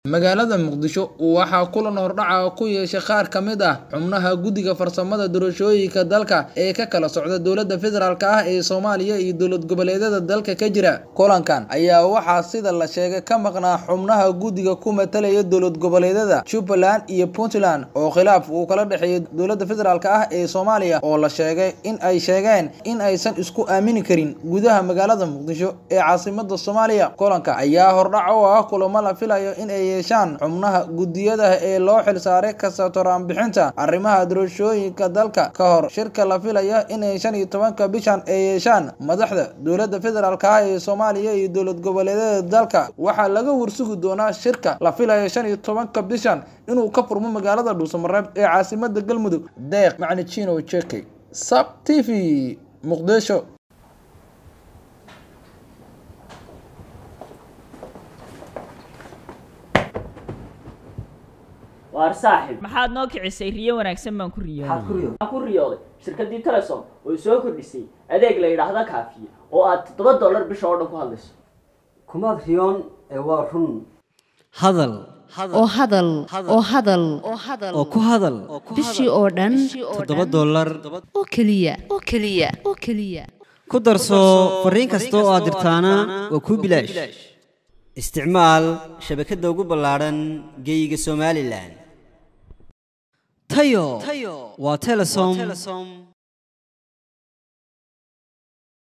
Magaalada Muqdisho waxaa kulan hordhac ku yeeshay qaar ka mid ah xubnaha Guddiga Farsamada Doorashooyinka dalka ee ka kala socda dowladda federaalk ah ee Soomaaliya iyo dowlad goboleedyada dalka ka jira. Kulankan ayaa waxaa sida la sheegay ka maqnaa xubnaha guddiga ku matalaya dowlad goboleedyada Jubbaland iyo Puntland oo khilaaf uu kala dhexeeyo dowladda federaalk ah ee Soomaaliya oo la sheegay in ay sheegeen in aysan isku aamini karin gudaha magaalada Muqdisho ee caasimadda Soomaaliya. Kulanka ayaa hordhac u ah kulamo la filayo in ay yeeshaan xubnaha guddiyada ee loo xilsaaray ka soo bixinta arrimaha doorashooyinka dalka ka hor shirka la filayo in shan iyo tobanka bishan ay yeeshaan madaxda dowladda federaalk ah ee Soomaaliya iyo dowlad goboleedyada dalka. Waxaa laga warsugi doonaa shirka la filayo shan iyo tobanka bishan inuu ka furmo magaalada Dhuusamareb ee caasimadda Galmudug. Deeq Macalin Chino Cheke, SABC TV, Muqdisho. waar saaxib maxaad noo kicisay riyo wanaagsan baan ku maxaad ku riyooday riyooday waxaan ku riyooday shirkaddii telesom oo soo kordhisay adeeg la yidhaahda kaafiye oo aad toddoba dollar bisha oo dhan ku hadlayso kumaad riyoon ee waa run hadal oo hadal oo hadal oo ku hadal bishii oo dhan toddoba dollar oo keliya oo keliya oo keliya ku darso fariin kasta oo aad dirtaana waa kuu bilaash isticmaal shabakadda ugu ballaadhan geeyiga somalilan tayo waa telesom